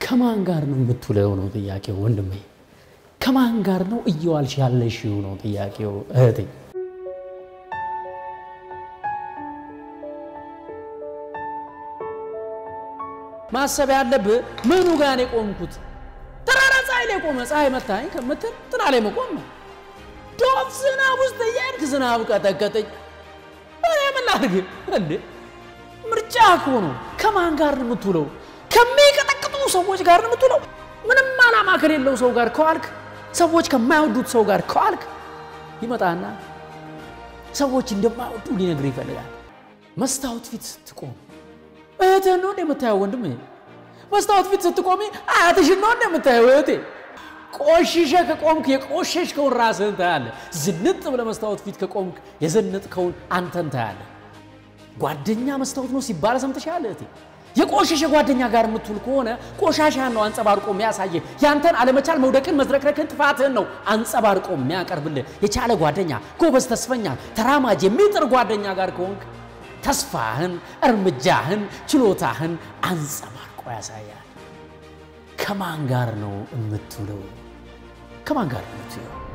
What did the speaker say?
ከማን ጋር ነው የምትውለው ነው ጥያቄው ወንድሜ። ከማን ጋር ነው እየዋልሽ ያለሽው ነው ጥያቄው እህቴ። ማሰብ ያለብህ ምኑ ጋር ነው የቆምኩት? ተራራ ፀሐይ ላይ ቆመ ፀሐይ መታኝ ከምትል ጥላ ላይ መቆም ነው። ዶፍ ዝናብ ውስጥ እያልክ ዝናብ ቀጠቀጠኝ። እኔ ምን ላድርግ እንዴ? ምርጫ እኮ ነው። ከማን ጋር ነው የምትውለው? ከሚቀጠቅጡ ሰዎች ጋር ነው የምትውለው? ምንም ዓላማ ከሌለው ሰው ጋር ከዋልክ፣ ሰዎች ከማይወዱት ሰው ጋር ከዋልክ ይመጣና ሰዎች እንደማይወዱ ሊነግር ይፈልጋል። መስታወት ፊት ስትቆም እህትህን ነው እንደምታየው ወንድም። መስታወት ፊት ስትቆሚ አያትሽን ነው እንደምታየው እህቴ። ቆሽሸ ከቆምክ የቆሸሽከውን ራስህን ታያለህ። ዝንጥ ብለህ መስታወት ፊት ከቆምክ የዘነጥከውን አንተን ታያለህ። ጓደኛ መስታወት ነው ሲባል ሰምተሻል እህቴ? የቆሸሸ ጓደኛ ጋር የምትውል ከሆነ ቆሻሻን ነው አንጸባርቆ የሚያሳየህ። ያንተን አለመቻል፣ መውደቅን፣ መዝረክረክን፣ ጥፋትህን ነው አንጸባርቆ የሚያቀርብልህ። የቻለ ጓደኛ፣ ጎበዝ፣ ተስፈኛ፣ ተራማጅ፣ የሚጥር ጓደኛ ጋር ከሆንክ ተስፋህን፣ እርምጃህን፣ ችሎታህን አንጸባርቆ ያሳያል። ከማን ጋር ነው የምትውለው? ከማን ጋር ነው የምትውለው?